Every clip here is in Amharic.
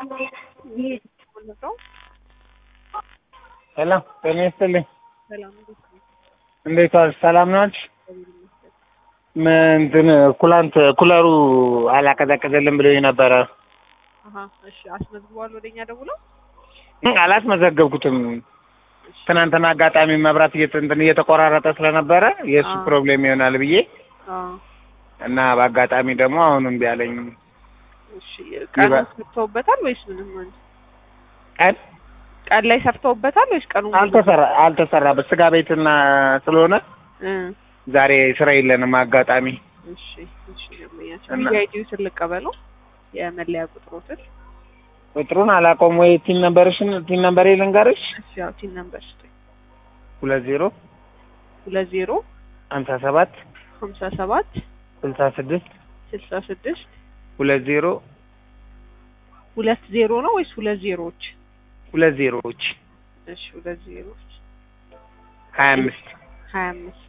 ሄሎ ጤና ይስጥልኝ። ሰላም እንዴት ነው? እንዴት ዋልሽ? ሰላም ናችሁ? እንትን ኩላንት ኩለሩ አላቀዘቀዘልን ብሎኝ ነበረ። አሀ እሺ፣ አስመዝግቧል ወደኛ ደውለው። አላስመዘገብኩትም። ትናንትና አጋጣሚ መብራት እየተ- እንትን እየተቆራረጠ ስለነበረ የእሱ አዎ። ፕሮብሌም ይሆናል ብዬ አዎ እና በአጋጣሚ ደግሞ አሁን እምቢ አለኝ። እሺ፣ ቀኑ ይበ- ሰፍተውበታል ወይስ ምንም? አንድ ቀን ቀን ላይ ሰፍተውበታል ወይስ ቀኑ ሙሉ? አልተሰራ አልተሰራበት ስጋ ቤትና ስለሆነ እ ዛሬ ስራ የለንም አጋጣሚ እሺ እሺ፣ ደንበኛችን እና- ቪአይዲው ስልቀበለው የመለያ ቁጥሮትን ቁጥሩን አላውቀውም ወይ ቲን ነበርሽን ቲን ነምበሬ ልንገርሽ እሺ፣ ያው ቲን ነምበር ስጠኝ። ሁለት ዜሮ ሁለት ዜሮ ሀምሳ ሰባት ሀምሳ ሰባት ስልሳ ስድስት ስልሳ ስድስት ሁለት ዜሮ ሁለት ዜሮ ነው ወይስ ሁለት ዜሮዎች? ሁለት ዜሮዎች እሺ፣ ሁለት ዜሮዎች ሀያ አምስት ሀያ አምስት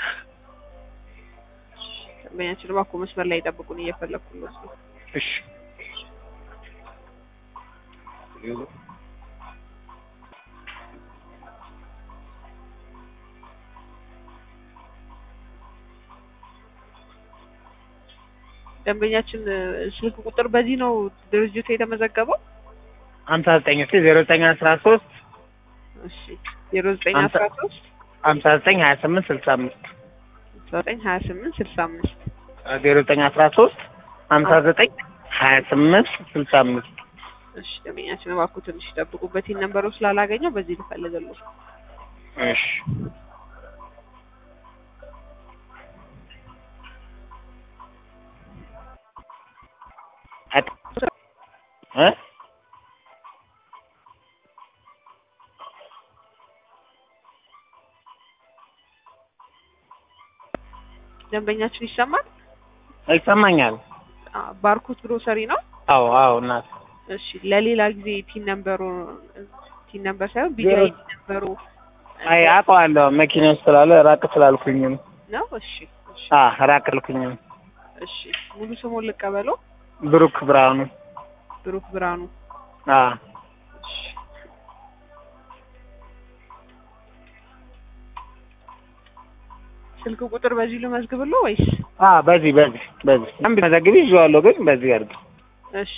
ደንበኛችን እባክዎ መስመር ላይ ጠብቁን፣ እየፈለኩለት ነው። እሺ ደንበኛችን እ፣ ስልክ ቁጥር በዚህ ነው ድርጅቱ የተመዘገበው? ሀምሳ ዘጠኝ እስኪ ዜሮ ዘጠኝ አስራ ሶስት እሺ ዜሮ ዘጠኝ ሀምሳ- አስራ ሶስት ሀምሳ ዘጠኝ ሀያ ስምንት ስልሳ አምስት ዘጠኝ ሀያ ስምንት ስልሳ አምስት ዜሮ ዘጠኝ አስራ ሶስት ሀምሳ ዘጠኝ ሀያ ስምንት ስልሳ አምስት እሺ ደንበኛችን እባክዎ ትንሽ ይጠብቁበት። ይህን ነንበሩ ስላላገኘው በዚህ ልፈልግልዎ። እሺ አጥ- እ ደንበኛችን ይሰማል? ይሰማኛል። አ፣ ባርኮት ግሮሰሪ ነው። አዎ አዎ እናት እሺ ለሌላ ጊዜ ቲን ነንበሩ ቲን ነንበር ሳይሆን ዜሮ- ቢጃይ ነንበሩ አይ አውቀዋለሁ። መኪና ውስጥ ስላለ ራቅ ስላልኩኝ ነው። ነው። እሺ እሺ አ ራቅ ልኩኝ ነው። እሺ ሙሉ ስሙን ልቀበለው። ብሩክ ብርሃኑ ብሩክ ብርሃኑ። አ እሺ ስልክ ቁጥር በዚህ ልመዝግብልዎ ወይስ? አ በዚህ በዚህ በዚህ አንድ መዘግቢ ይዤዋለሁ፣ ግን በዚህ አድርግ። እሺ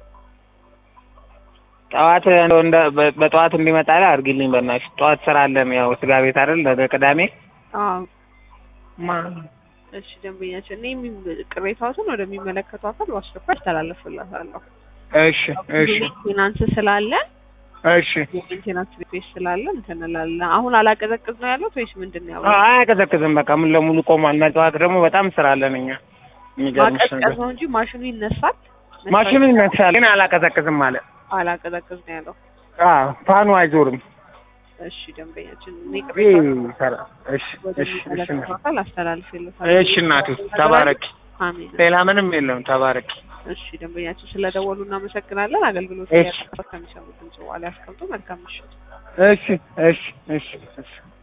ጠዋት እንደው እንደ በ- በጠዋት እንዲመጣ ላይ አድርጊልኝ በእናትሽ። ጠዋት ስራ አለን፣ ያው ስጋ ቤት አይደል ነገ ቅዳሜ። አዎ ማ እሺ ደንበኛችን እኔ የሚ- ቅሬታዎትን ወደሚመለከተው አካል በአስቸኳይ አስተላልፍላታለሁ። እሺ እሺ ሜንቴናንስ ስላለን እሺ የሜንቴናንስ ቤት ስላለን እንትን እንላለን። አሁን አላቀዘቅዝ ነው ያለው ወይስ ምንድን ነው ያለው? አ- አያቀዘቅዝም። በቃ ሙሉ ለሙሉ ቆሟል። እና ጠዋት ደግሞ በጣም ስራ አለን እኛ። የሚገርምሽ ማቀዝቀዝ ነገር ነው እንጂ ማሽኑ ይነሳል። ማሽኑ ይነሳል፣ ግን አላቀዘቅዝም ማለት አላቀዘቅዝ ነው ያለው። አ ፋኑ አይዞርም። እሺ ደንበኛችን እኔ ይህ ቅሬታዎትን ይሰራ። እሺ እሺ እሺ ወደሚመለከተው አካል አስተላልፍልታለሁ። እሺ እናቱ ተባረኪ። አሜን። ሌላ ምንም የለውም። ተባረኪ። እሺ ደንበኛችን ስለደወሉ እናመሰግናለን። አገልግሎት እሺ። ከሚሰሙት ድምጽ በኋላ ያስቀምጡ። መልካም ምሽት። እሺ እሺ እሺ እሺ